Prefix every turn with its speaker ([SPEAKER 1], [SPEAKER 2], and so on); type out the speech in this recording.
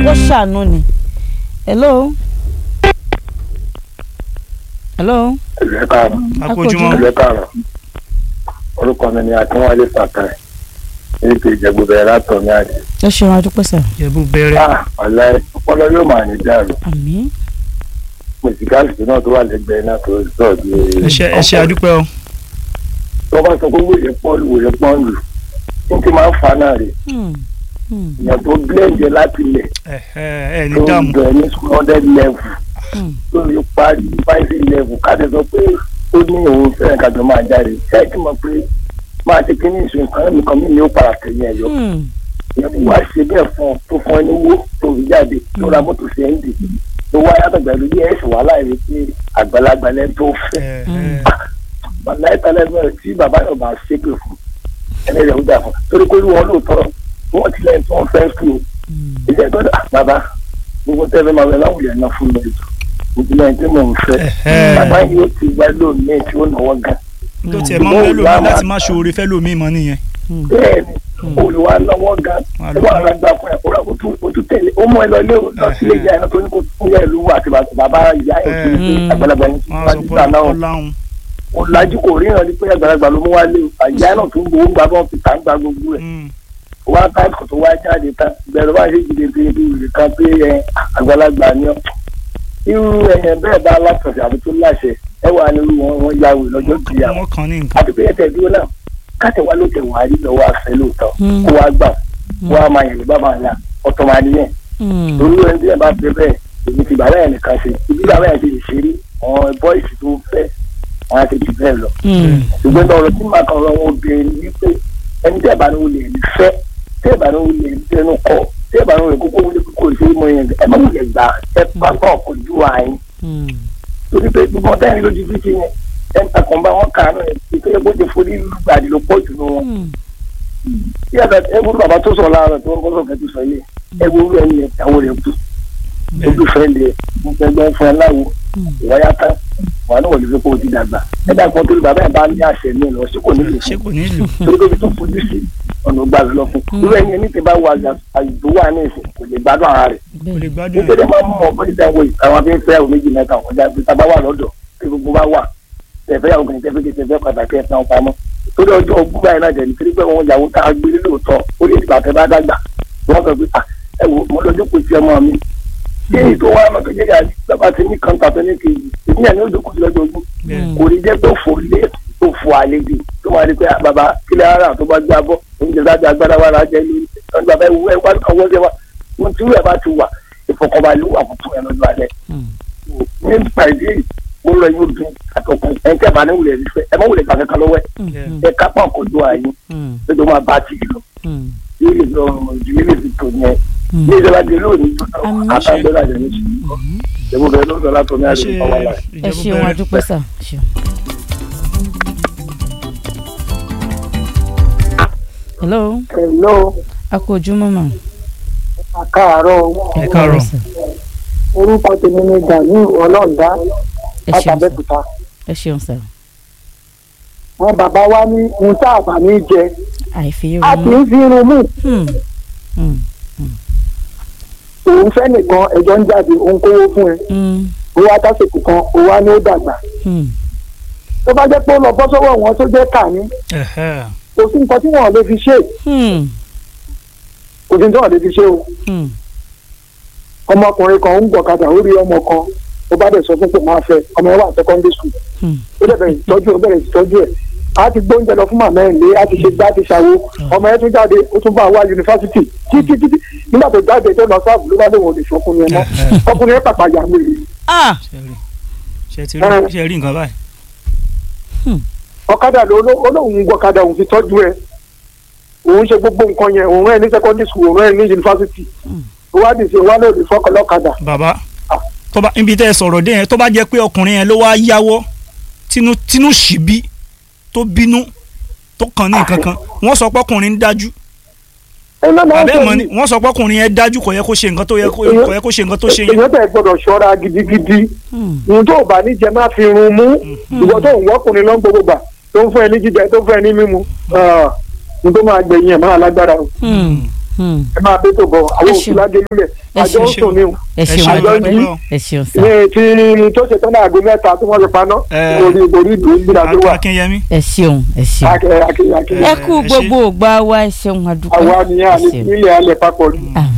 [SPEAKER 1] ó ṣàánú ni hello hello
[SPEAKER 2] ẹ̀lẹ́ káàrọ̀
[SPEAKER 3] akójúmọ́
[SPEAKER 2] ẹ̀lẹ́ káàrọ̀ orúkọ mi ni akínwálé fàtàì ètò ìjẹ̀bù bẹ̀rẹ̀ látọ̀ ní àjẹ́.
[SPEAKER 1] ẹ ṣeun adúpẹ́ sà
[SPEAKER 3] jẹ̀bú bẹ̀rẹ̀
[SPEAKER 2] ah ọ̀lẹ́ ọpọlọ yóò máa ní dàrú
[SPEAKER 1] àmín
[SPEAKER 2] mùsíkàlì náà tó wà lẹ́gbẹ̀ẹ́ náà tó sọ̀ di.
[SPEAKER 3] ẹ ṣé ẹ ṣé adúpẹ́ o
[SPEAKER 2] tó bá sọ pé wòye pọ́ọ̀lù wòye pọ́ọ̀lù ní ti máa ń fa náà rè
[SPEAKER 1] Hmm, hmm,
[SPEAKER 2] ìyẹn tó blẹ́ǹdẹ̀ láti lẹ̀
[SPEAKER 3] ẹ ẹ ẹ ní
[SPEAKER 2] tó ń
[SPEAKER 3] dààmú
[SPEAKER 2] bẹ̀ ní school hundred level
[SPEAKER 1] hmm.
[SPEAKER 2] tó yẹ parí five level káde sọ pé ó ní òun fẹ́ràn kájọ máa jáde ṣáàtì mọ̀ pé máa ṣe kí ní ìṣòro nǹkan nìkan mí ni ó para tẹ̀yìn ẹ̀yọ́
[SPEAKER 1] Hmm,
[SPEAKER 2] ìyẹn wá ṣe bẹ́ẹ̀ fún ọ tó fún ẹ ní owó tó fi jáde tó ra mọ́tò sí ẹ́ńdì tó wá yàtọ̀ pẹ̀lú bí ẹ̀sùn wàhálà rẹ̀ pé àgbàlagbà lẹ́ tó fẹ́
[SPEAKER 3] ẹ ẹ
[SPEAKER 2] bàbá ẹ̀ta lẹ́gbẹ̀rẹ̀ tí bàbá yóò bá ṣépè fún ẹni rẹ̀ ó dà fún torí pé wọn lóòótọ́ wọn ti lẹ́yìn tí wọ́n fẹ́ sùn o
[SPEAKER 1] hmm.
[SPEAKER 2] ilé ẹ̀tọ́ dà bàbá gbogbo tẹ́lẹ̀ máa wẹ̀ láwùjọ náà fún mi mo ti lẹ́yìn tí mò ń fẹ́
[SPEAKER 3] ẹ
[SPEAKER 2] bàbá yóò ti gbá lónìí tí ó náwó gan
[SPEAKER 3] tó tiẹ̀ máa ń fẹ́ lómi láti má ṣoore fẹ́ lómi mọ́ nìyẹn
[SPEAKER 2] bẹ́ẹ̀ ni olùwà náwó gan
[SPEAKER 3] Wà
[SPEAKER 2] ẹ bá ara gbà fún ẹ kóra o tún tẹ̀lé ó mọ ẹ lọ ilé lọ sílé ìyá ẹ náà tó ní kó fún yẹ ìlú àti bàbá ìyá ẹ tó ní
[SPEAKER 1] Mm.
[SPEAKER 2] àgbàlagbà yẹn
[SPEAKER 3] wọ́n á
[SPEAKER 2] wá
[SPEAKER 3] sọ
[SPEAKER 2] sí
[SPEAKER 3] pé
[SPEAKER 2] ìgbà náà
[SPEAKER 3] ọláhùn
[SPEAKER 2] ọ̀làjú kò ríran ní pé àgbàlagbà ló mú wá lé o àyà náà tó ń gbowó gba bọ́ọ̀ fi tà ń gba gbogbo ẹ̀ wá táìpù tó wá jáde tán bẹ̀rẹ̀ wá ṣe jìde pé ibi ìrè kan pé ẹ àgbàlagbà ni ọ́ irú ẹ̀yẹn bẹ́ẹ̀ bá látọ̀sẹ̀ àbí tó láṣẹ ẹ wà nínú wọn wọn yàwó lọ́jọ́ ti yà
[SPEAKER 3] wọ́n kàn ní nǹkan
[SPEAKER 2] àti pé ẹ̀tẹ̀ dúró náà káṣẹ̀ wá ló tẹ̀ wá rí lọ́wọ́ àfẹ́ lóòótọ́
[SPEAKER 1] Mm.
[SPEAKER 2] kó wá gbà wọ́n á máa yẹ̀lú bàbá ńlá ọ̀tọ̀ máa níyẹn
[SPEAKER 1] Hmm,
[SPEAKER 2] torí ẹni tí ẹ bá fẹ́ bẹ́ẹ̀ èmi ti bàbá yẹn nìkan ṣe ibi bàbá yẹn ti lè ṣeré àwọn bọ́ìsì tó fẹ́ wọn á ti jù bẹ́ẹ̀ lọ
[SPEAKER 1] hmm.
[SPEAKER 2] ṣùgbọ́n ọ̀rọ̀ tí màá kan lọ́wọ́ obìnrin ni wípé ẹni tí ẹ̀bà ni wọ́n lè rí fẹ́ tí ẹ̀bà ni wọ́n lè rí tẹnu kọ̀ tí ẹ̀bà ni wọ́n lè kókó wọlé kókó ìṣe mọ yẹn ẹ má wulẹ̀ gbà ẹ pápá ọkọ̀ ju àyín
[SPEAKER 1] Hmm.
[SPEAKER 2] torí pé gbogbo ọ̀tá yẹn lójú títí yẹn ẹ ń takùn bá wọn kàánú ẹ ìpínlẹ̀ bó ti forí lùgbàdì ló pọ̀ jù nù wọn.
[SPEAKER 1] Hmm.
[SPEAKER 2] tí ẹ̀bà ẹ wúlò bàbá tó sọ láàárọ̀ tó ń bọ́ sọ̀kẹ́ tó sọ yìí ẹ wúlò ẹni yẹn àwọn rẹ̀ kú olùfẹ́ lẹ̀ gbẹgbẹ́ fún ẹ láwo ìwáyà tán wà ní wọlé fipá òdì dàgbà ẹ dàgbọ́n tó bàbá ẹ̀ bá ní àṣẹ mi lọ sí kò ní lè
[SPEAKER 3] ṣé
[SPEAKER 2] fún
[SPEAKER 3] kò ní lò
[SPEAKER 2] torí pé ibi tó fojú sí ọ̀nà gbà lọ fún irú ẹni ẹni tí bá wà àyùbó wà ní ìsìn kò lè gbádùn ara rẹ̀
[SPEAKER 3] kò lè
[SPEAKER 1] bẹ́ẹ̀
[SPEAKER 3] gbádùn
[SPEAKER 2] nítorí máa ń mọ bọ́dí dáwọ́ yìí àwọn afẹ́ fẹ́ àwọn méjì mẹ́ta ọ̀dà bí tá a bá wà lọ́dọ̀ tí gbogbo bá wà tẹ̀fẹ́ yàwó kìíní tẹ̀fẹ́ kìíní tẹ̀fẹ́ pàtàkì ẹ̀ tán pamọ́ torí ọjọ́ ogún báyìí náà jẹ̀ni torí pé wọn yàwó tá a gbé lóòótọ́ ó lè dìgbà tẹ́ bá dàgbà wọ́n sọ pé "Ah, ẹ wò mo lọ́jọ́ kò sí ọmọ mi kí èyí tó wá ọmọ tó jẹ́ yà bàbá ti ní kọ́ńtà tó ní kejì èmi yà ní ó dókòó sí lọ́jọ́ ogún
[SPEAKER 3] bẹ́ẹ̀
[SPEAKER 2] kò ní jẹ́ pé fò lé tó fò àlejò tó máa rí pé "Ah, bàbá kílẹ̀ ara tó bá gbá bọ́ oúnjẹ láti agbára wa lájẹ́ lórí ọ̀nà bàbá ìwú ẹ̀ wá ọwọ́ jẹ wa wọn tí wúrẹ̀ bá ti wà ìfọkànbalẹ̀ wà fún ẹ̀ lọ́jọ́ alẹ́
[SPEAKER 1] Hmm.
[SPEAKER 2] nípa ìdí èyí mo lọ yóò dùn àtọkùn ẹ̀ ń tẹ̀bà ní wulẹ̀ nífẹ̀ ẹ má wulẹ̀ gbà kankan lọ́wọ́ ẹ̀
[SPEAKER 1] Hmm.
[SPEAKER 2] ẹ kápá ọkọ̀ ojú ààyè
[SPEAKER 1] Hmm.
[SPEAKER 2] lọ́jọ́ máa bá ti lọ
[SPEAKER 1] Hmm.
[SPEAKER 2] yóò lè lọ ìdílé lè fi tò yẹn
[SPEAKER 1] Hmm.
[SPEAKER 2] ní ìjọba dé lónìí
[SPEAKER 1] Àmín.
[SPEAKER 2] àtàgbẹ́rẹ́ àjẹ́ ní ṣùgbọ́n ìjọba bẹ̀rẹ̀ lọ́dọ̀ látọ̀ ní
[SPEAKER 3] ẹ
[SPEAKER 2] àlè
[SPEAKER 3] ṣe
[SPEAKER 2] ìpamọ́ láì.
[SPEAKER 1] ẹ
[SPEAKER 3] ìjẹ̀bú
[SPEAKER 1] ṣeun
[SPEAKER 3] bẹ̀rẹ̀
[SPEAKER 1] adúpẹ́ sà ṣeun. hello
[SPEAKER 4] Hello,
[SPEAKER 1] a kú ojúmọ́ mà.
[SPEAKER 4] àkàárọ̀
[SPEAKER 3] Ẹ káàárọ̀.
[SPEAKER 1] sà.
[SPEAKER 4] orúkọ tèmi ni Gani Ọlọ́ọ̀dá
[SPEAKER 1] ẹ ṣeun sà
[SPEAKER 4] látàbẹ́kúta.
[SPEAKER 1] ẹ ṣeun sà
[SPEAKER 4] Àwọn bàbá wa ní ohun tá a bá ní jẹ,
[SPEAKER 1] àìfi
[SPEAKER 4] a kì
[SPEAKER 1] ronú.
[SPEAKER 4] í fi irun mú.
[SPEAKER 1] Hmm. Hmm.
[SPEAKER 4] Òun fẹ́ nìkan ẹjọ́ ń jáde, òun kówó fún ẹ.
[SPEAKER 1] Hmm.
[SPEAKER 4] Owó atásìkò kan, owó á ní ó dàgbà.
[SPEAKER 1] Hmm.
[SPEAKER 4] Tó bá jẹ́ pé ó lọ bọ́ sọ́wọ́ wọn tó jẹ́ kàní,
[SPEAKER 3] ẹ̀hẹ́.
[SPEAKER 4] kò sí nǹkan tí wọ́n lè fi ṣe.
[SPEAKER 1] Hmm.
[SPEAKER 4] Kò sí nǹkan tí wọ́n lè fi ṣe o.
[SPEAKER 1] Hmm.
[SPEAKER 4] Ọmọkùnrin kan ń gbọ̀kadà ó rí ọmọ kan, ó bá dẹ̀ sọ fún pé máa fẹ́, ọmọ ẹ wà secondary school.
[SPEAKER 1] Hmm.
[SPEAKER 4] ó dẹ̀ bẹ̀rẹ̀ ìtọ́jú ó bẹ̀rẹ̀ ìtọ́jú ẹ̀ a ti gbóúnjẹ lọ fún màmá ẹ̀ lé a ti ṣe gbá ti ṣàwo ọmọ ẹ̀ tún jáde ó tún bá wa yunifásitì títí títí nígbà tó jáde tó lọ sáàbù ló bá lóun ò lè fọkùnrin ẹ̀ mọ́ ọkùnrin ẹ̀ pàpà yà wèrè
[SPEAKER 1] ah
[SPEAKER 3] ṣe rí ṣe ti rí ṣe rí nǹkan báyìí
[SPEAKER 4] ọ̀kadà ló ló- ó lóun gbọ́kadà òun fi tọ́jú ẹ̀ òun ṣe gbogbo nǹkan yẹn òun ẹ̀ ní secondary school òun ẹ̀ ní yunifásitì ó wá dìde wá lóde fọkàn lọ́kadà
[SPEAKER 3] bàbá tó bá ibi tẹ́ ẹ sọ̀rọ̀ dé yẹn tó bá jẹ́ pé ọkùnrin yẹn ló wá yáwọ́ tínú tínú sì bí tó bínú tó kàn ní nǹkan kan wọ́n sọ pé ọkùnrin ń dájú
[SPEAKER 4] ẹ náà máa ń
[SPEAKER 3] àbẹ́
[SPEAKER 4] sọ
[SPEAKER 3] mọ́ ni
[SPEAKER 4] yìí
[SPEAKER 3] wọ́n sọ pé ọkùnrin yẹn dájú kò yẹ kó ṣe nǹkan tó yẹ kó kò yẹ kó ṣe nǹkan tó ṣe yẹn
[SPEAKER 4] èèyàn tẹ̀ gbọ́dọ̀ ṣọ́ra gidigidi
[SPEAKER 1] Hmm.
[SPEAKER 4] ohun tó bá ní jẹ má fi run mú ìwọ tó ń wọ́kùnrin lọ́n gbogbo gbà tó ń fún ẹ ní jíjẹ tó ń fún ẹ ní mímu ohun tó máa gbẹ̀yìn ẹ̀ máa lágbára o.
[SPEAKER 1] Hmm. Hmm.
[SPEAKER 4] ẹ máa bẹ́ tó bọ̀ àwọn
[SPEAKER 1] Ẹ
[SPEAKER 4] òkú
[SPEAKER 1] ṣeun.
[SPEAKER 4] ládé lulẹ̀
[SPEAKER 1] Ẹ
[SPEAKER 4] àjọ ń
[SPEAKER 3] ṣeun.
[SPEAKER 4] sùn ní o
[SPEAKER 1] ẹ ṣeun
[SPEAKER 3] ṣeun,
[SPEAKER 1] àdúpẹ́
[SPEAKER 3] àdúpẹ́.
[SPEAKER 1] ẹ ṣeun sà
[SPEAKER 4] ní ti tó ṣe tán ní aago mẹ́ta tí wọ́n fi paná
[SPEAKER 3] Ẹ.
[SPEAKER 4] orí orí ìlú ìgbìlá tó wà
[SPEAKER 3] akínyẹmí
[SPEAKER 1] ẹ ṣeun ẹ ṣeun.
[SPEAKER 4] akẹ́yà akẹ́yà akẹ́yà
[SPEAKER 1] ẹ kú
[SPEAKER 3] ẹ ṣe.
[SPEAKER 1] gbogbo ògbà wa ẹ ṣeun àdúpẹ́
[SPEAKER 4] àwa nìyẹn
[SPEAKER 1] ẹ
[SPEAKER 4] àní
[SPEAKER 1] ṣeun.
[SPEAKER 4] nílẹ̀ alẹ́ papọ̀ ni.
[SPEAKER 1] àmín